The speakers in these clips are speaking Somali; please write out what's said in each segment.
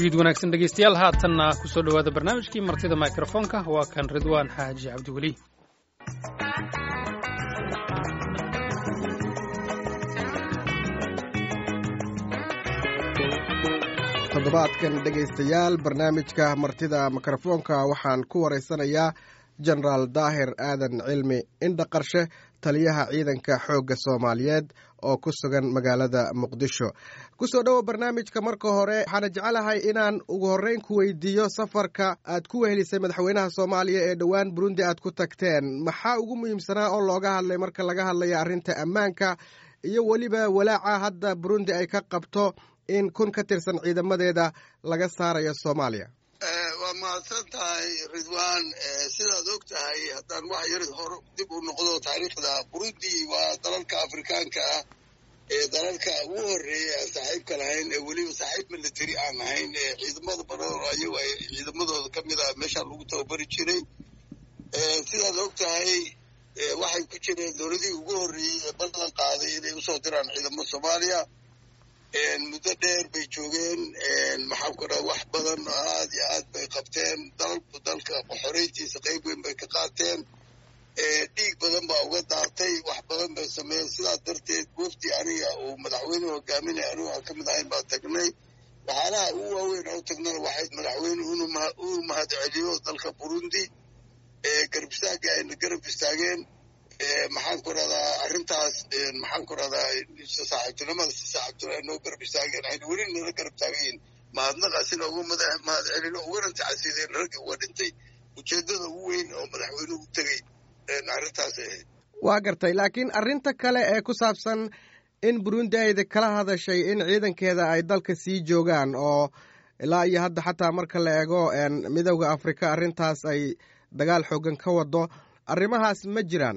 fiid wanaagsan dhegeystayaal haatanna kusoo dhowaada barnaamijkii martida mikrofoonka waa kan ridwaan xaaji cabdiweli toddobaadkan dhegaystayaal barnaamijka martida mikrofoonka waxaan ku waraysanayaa jenaraal daahir aadan cilmi indha qarshe taliyaha ciidanka xoogga soomaaliyeed oo ku sugan magaalada muqdisho kusoo dhowo barnaamijka marka hore waxaana jecelahay inaan ugu horreyn ku weydiiyo safarka aad ku wehelisay madaxweynaha soomaaliya ee dhowaan burundi aad ku tagteen maxaa ugu muhiimsanaa oo looga hadlay marka laga hadlaya arrinta ammaanka iyo weliba walaaca hadda burundi ay ka qabto in kun ka tirsan ciidamadeeda laga saarayo soomaaliya waa mahadsan tahay ridwan sidaad og tahay haddaan wax yar hor dib u noqdo taariikhda burundi waa dalalka afrikaanka ah ee dalalka ugu horreeya aan saaxiibka lahayn ee weliba saaxiib military aan ahayn ee ciidamada badan ayagu ay ciidamadooda ka mid ah meeshaan lagu tababari jiray sidaad og tahay waxay ku jireen dowladihii ugu horreeyey ee ballan qaaday inay usoo diraan ciidamada soomaaliya muddo dheer bay joogeen maxaan ku dhaha wax badan oo aad iyo aad bay qabteen dalku dalka xoreyntiisa qayb weyn bay ka qaateen dhiig badan baa uga daatay wax badan bay sameeyeen sidaas darteed wafdi aniga uu madaxweynuhu hogaaminaya anigu aan ka mid ahayn baa tagnay waxyaalaha ugu waaweyn oo tagnana waxayd madaxweyne uu mahad celiyo dalka burundi garab istaagga ayna garab istaageen maxaan ku rahdaa arrintaas maxaan ku rahdaa saaxiibtinimada si saaxiibtinimo ay noo garab istaageen ayna weli nala garab taagayiin mahadnaqaasina ugu mahad celino ugana tacasiideen raggi uga dhintay ujeeddada ugu weyn oo madaxweynuhu u tegey arrintaas ahayd waa gartay laakiin arrinta kale ee ku saabsan in burundi ayda kala hadashay in ciidankeeda ay dalka sii joogaan oo ilaa iyo hadda xataa marka la eego midowda afrika arrintaas ay dagaal xoogan ka wado arrimahaas ma jiraan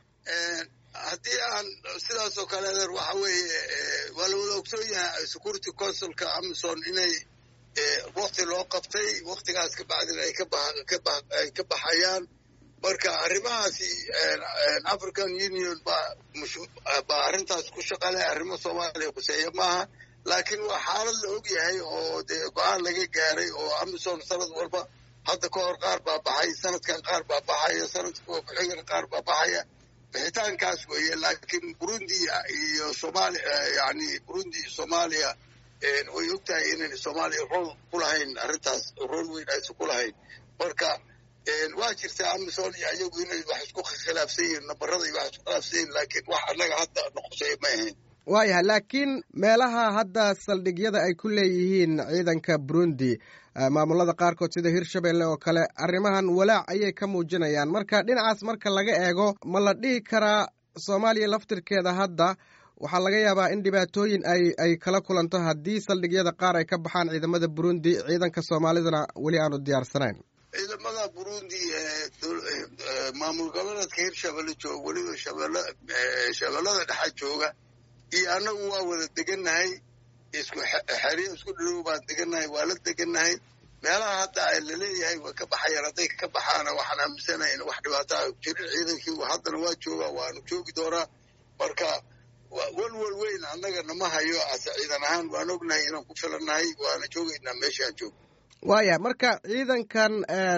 haddii aan sidaas oo kale adeer waxa weeye waa la wada ogsoon yahay security consulka amison inay wakti loo qabtay waktigaas ka bacdina ay ay ka baxayaan marka arrimahaasi african union baa baa arrintaas ku shaqale arrimo soomaaliya kuseeya maaha laakiin waa xaalad la og yahay oo dee go-aan laga gaaray oo amison sanad walba hadda ka hor qaar baa baxay sanadkan qaar baa baxaya sanadka ku-xigana qaar baa baxaya bixitaankaas weeye laakiin burundi iyo somalia yani burundi iyo soomaaliya way og tahay inayna soomaaliya rool ku lahayn arrintaas rool weyn aysan ku lahayn marka waa jirtaa amison iyo ayagu inay wax isku khilaafsan yihiin nabarada iyo wax isku khilaafsan yihin laakiin wax annaga hadda noqoseeya ma ahayn waayahay laakiin meelaha hadda saldhigyada ay ku leeyihiin ciidanka burundi maamulada qaarkood sida hirshabelle oo kale arrimahan walaac ayay ka muujinayaan marka dhinacaas marka laga eego ma la dhihi karaa soomaaliya laftirkeeda hadda waxaa laga yaabaa in dhibaatooyin ay ay kala kulanto haddii saldhigyada qaar ay ka baxaan ciidamada burundi ciidanka soomaalidana weli aanu diyaarsanayn ciidamada burundi maamul goboleedka hirshabelle jooga weliba shabeellada dhexa jooga iyo annagu waa wada degannahay isku xeryo isku dhilow baan degannahay waa la degannahay meelaha hadda laleeyahay way ka baxayaan hadday ka baxaana waxaan aaminsanahay in wax dhibaataa jirin ciidankii haddana waa joogaa waanu joogi doonaa marka walwal weyn annaga nama hayo ase ciidan ahaan waan ognahay inaan ku filannahay waana joogaynaa meeshaan joog waaya marka ciidankan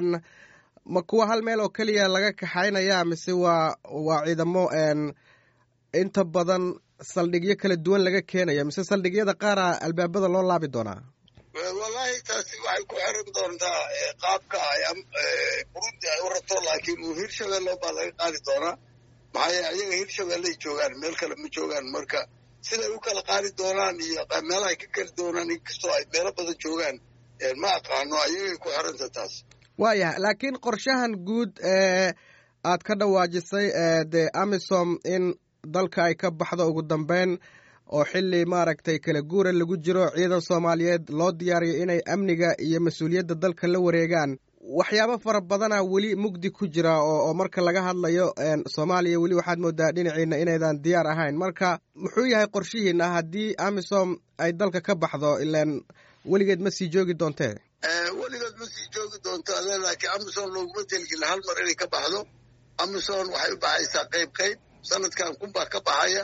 ma kuwa hal meel oo keliya laga kaxaynaya mise waa waa ciidamo inta badan saldhigyo kala duwan laga keenaya mise saldhigyada qaara albaabada loo laabi doonaa wallaahi taasi waxay ku xiran doontaa qaabka ay burundi ay u rabto laakiin hirshabelle baa laga qaadi doonaa maxaa yeele ayaga hirshabelley joogaan meel kale ma joogaan marka siday u kala qaadi doonaan iyo meelahay ka keli doonaan inkastoo ay meelo badan joogaan ma aqaano ayagay ku xiranta taas waayah laakiin qorshahan guud ee aad ka dhawaajisay dee amisom in dalka ay ka baxdo ugu dambeyn oo xili maaragtay kala guura lagu jiro ciidan soomaaliyeed loo diyaariyo inay amniga iyo mas-uuliyadda dalka la wareegaan waxyaabo fara badana weli mugdi ku jira oo marka laga hadlayo soomaaliya weli waxaad moodaa dhinaciina inaydan diyaar ahayn marka muxuu yahay qorshihiina haddii amisom ay dalka ka baxdo ilaan weligeed ma sii joogi doontee weligeed ma sii joogi doonto ade laakiin amison looguma telgila hal mar inay ka baxdo amison waxay u baxaysaa qayb qayb sanadkan kunbaa ka baxaya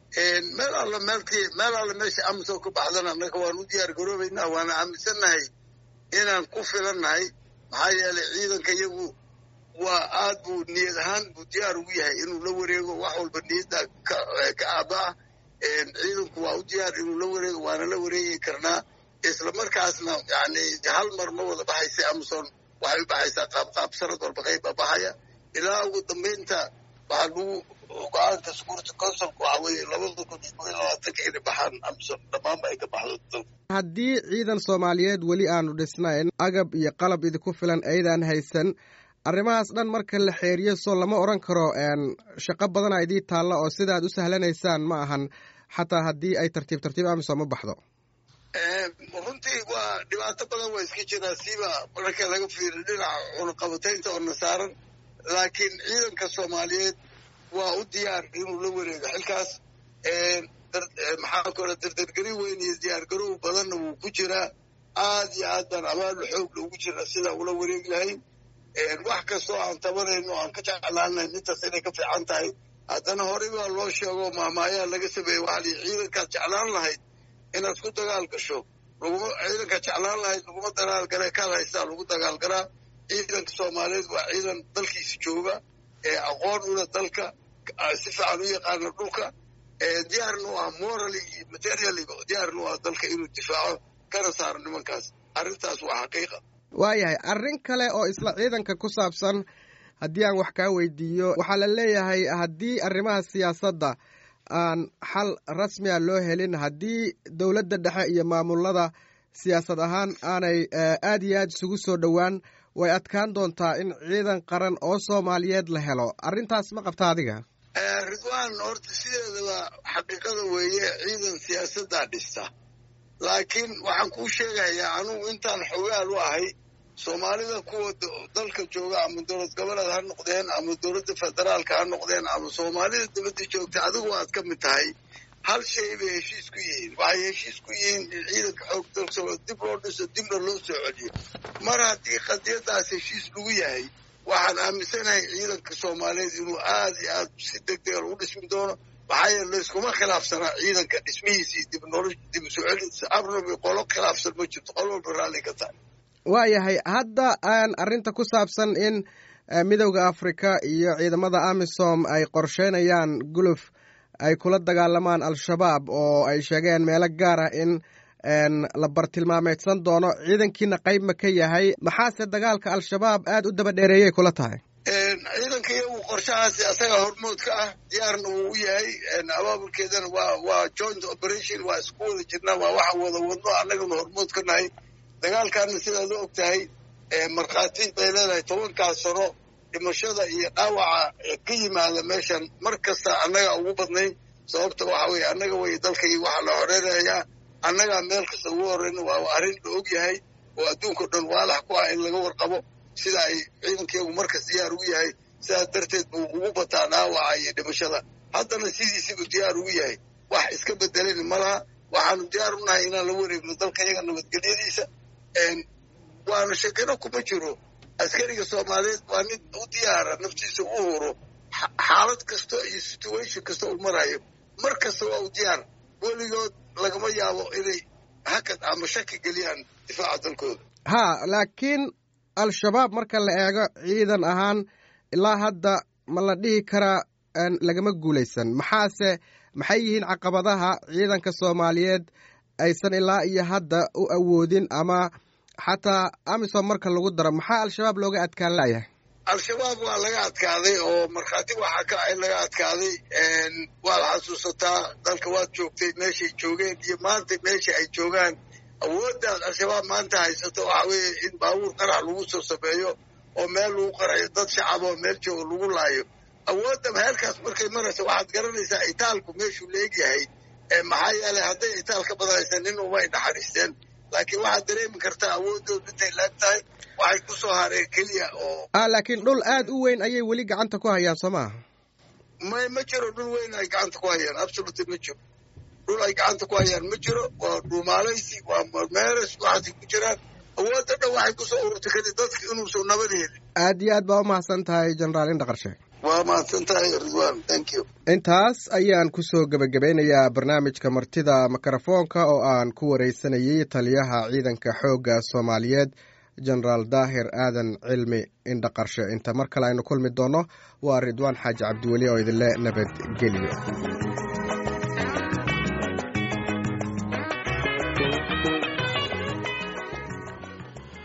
meel alla meelkii meel alla meesha amison ka baxdana annaga waan u diyaar garoobaynaa waana aaminsannahay inaan ku filannahay maxaa yeelay ciidanka iyagu waa aad buu niyad ahaan buu diyaar ugu yahay inuu la wareego wax walba niyadda ka aaba ah ciidanku waa u diyaar inuu la wareego waana la wareegi karnaa isla markaasna yani hal mar ma wada baxaysa amazon waxay u baxaysaa qaabqaab sanad walba qayba baxaya ilaa ugu dambaynta waxaa lagu go-aanka security councilka waxaa weeye labada kun iyo labaatanka inay baxaan amazon dhammaanba ay ka baxdo haddii ciidan soomaaliyeed weli aanu dhisnayn agab iyo qalab idinku filan aydaan haysan arrimahaas dhan marka la xeeriyo soo lama odhan karo shaqo badana idii taalla oo sida aad u sahlanaysaan ma ahan xataa haddii ay tartiib tartiib amisom u baxdo runtii waa dhibaato badan waa iska jiraa siiba marka laga fiiriyo dhinaca cunaqabataynta oo na saaran laakiin ciidanka soomaaliyeed waa u diyaar inuu la wareego xilkaas maxaa kale dardargari weyn iyo diyaargarow badanna wuu ku jiraa aad iyo aad baan abaal xoog loogu jiraa sidaa ula wareegi lahayn wax kastoo aan tabanayno aan ka jeclaanayn intaas inay ka fiican tahay haddana horey baa loo sheego maamaayaa laga sameeyey waxaa lii ciidankaad jeclaan lahayd inaad ku dagaal gasho laguma ciidankaad jeclaan lahayd laguma dagaal gale kaad haystaa lagu dagaal galaa ciidanka soomaaliyeed waa ciidan dalkiisa jooga ee aqoon ula dalka si fiican u yaqaana dhulka diyaarna u ah morally iyo materially diyaarna u ah dalka inuu difaaco kana saaro nimankaas arrintaas waa xaqiiqa waayahay arrin kale oo isla ciidanka ku saabsan haddii aan wax kaa weydiiyo waxaa la leeyahay haddii arrimaha siyaasadda aan xal rasmiya loo helin haddii dowladda dhexe iyo maamulada siyaasad ahaan aanay aad iyo aad isugu soo dhowaan way adkaan doontaa in ciidan qaran oo soomaaliyeed la helo arrintaas ma qabta adiga ridwaan horta sideedaba xaqiiqada weeye ciidan siyaasaddaa dhista laakiin waxaan kuu sheegayaa anugu intaan xogaal u ahay soomaalida kuwa dalka jooga ama dowlad goboleed ha noqdeen ama dowladda federaalka ha noqdeen ama soomaalida dibadda joogta adigu aad ka mid tahay hal shay bay heshiis ku yihiin waxay heshiis ku yihiin in ciidanka xoog dalka dib loo dhiso dibna loo soo celiyo mar haddii qadiyadaas heshiis lagu yahay waxaan aaminsanahay ciidanka soomaaliyeed inuu aad iyo aad si degdega lagu dhismi doono maxaa yeele layskuma khilaafsanaa ciidanka dhismihiisii dib nolosh dib soo celintiisa abnabi qolo khilaafsan ma jirto qol walba raalli ka tahay waayahay hadda aan arrinta ku saabsan in midowda afrika iyo ciidamada amisom ay qorsheynayaan guluf ay kula dagaalamaan al-shabaab oo ay sheegeen meelo gaar ah in la bartilmaameedsan doono ciidankiina qayb ma ka yahay maxaase dagaalka al-shabaab aad u daba dheereeyay kula tahay ciidanka iyagu qorshahaasi asaga hormood ka ah diyaarna wuu u yahay abaabulkeedana waa waa joint operation waa isku wada jirnaa waa waxa wada wadno annagana hormood ka nahay dagaalkaana sidaad u og tahay markhaati bay leedahay tobankaas sano dhimashada iyo dhaawaca ka yimaada meeshan mar kasta annaga ugu badnayn sababta waxa weeye annaga way dalkay waxaa la horeynayaa annagaa meel kasta ugu horeyna waa arrin la og yahay oo adduunkao dhan waalax ku ah in laga warqabo sida ay ciidankeegu markas diyaar ugu yahay sidaas darteed buu ugu bataa dhaawaca iyo dhimashada haddana sidiisibu diyaar ugu yahay wax iska bedelan ma laha waxaanu diyaar u nahay inaan la wareegno dalka iyaga nabadgelyadiisa waana shakino kuma jiro askariga soomaaliyeed waa nin u diyaara naftiisa u huro xaalad kasta iyo situation kasta uu marayo mar kasta waa u diyaar weligood lagama yaabo inay hakad ama shaki geliyaan difaaca dalkooda ha laakiin al-shabaab marka la eego ciidan ahaan ilaa hadda ma la dhihi karaa lagama guulaysan maxaase maxay yihiin caqabadaha ciidanka soomaaliyeed aysan ilaa iyo hadda u awoodin ama xataa amisom marka lagu daro maxaa al-shabaab looga adkaan layahay al-shabaab waa laga adkaaday oo markhaati waxaa ka in laga adkaaday waad xasuusataa dalka waad joogtay meeshay joogeen iyo maanta meesha ay joogaan awooddaas al-shabaab maanta haysato waxa weeye in baabuur qarax lagu soo sameeyo oo meel lagu qarayo dad shacab oo meel jooga lagu laayo awoodda heelkaas markay maraysa waxaad garanaysaa itaalku meeshuu leegyahay maxaa yeelay hadday itaal ka badanaysa nin umay naxariisteen laakiin waxaad dareemi kartaa awoodooda intay laag tahay waxay ku soo hareen keliya oo ah laakiin dhul aad u weyn ayay weli gacanta ku hayaan soo maaha may ma jiro dhul weyn ay gacanta ku hayaan absolutely ma jiro dhul ay gacanta ku hayaan ma jiro waa dhuumaalaysi waa meeres waxaasay ku jiraan awoodda dhan waxay ku soo ururtay kadib dadka inuusan nabad helin aad iyo aad baa u mahadsan tahay jenaraal indhaqarshe waa mahadsan tahay ridwan thank you intaas ayaan kusoo gebagabeynayaa barnaamijka martida mikrofoonka oo aan ku wareysanayay taliyaha ciidanka xoogga soomaaliyeed genaraal daahir aadan cilmi indhaqarshe inta mar kale aynu kulmi doonno waa ridwaan xaaji cabdiweli oo idinle nabadgeliyo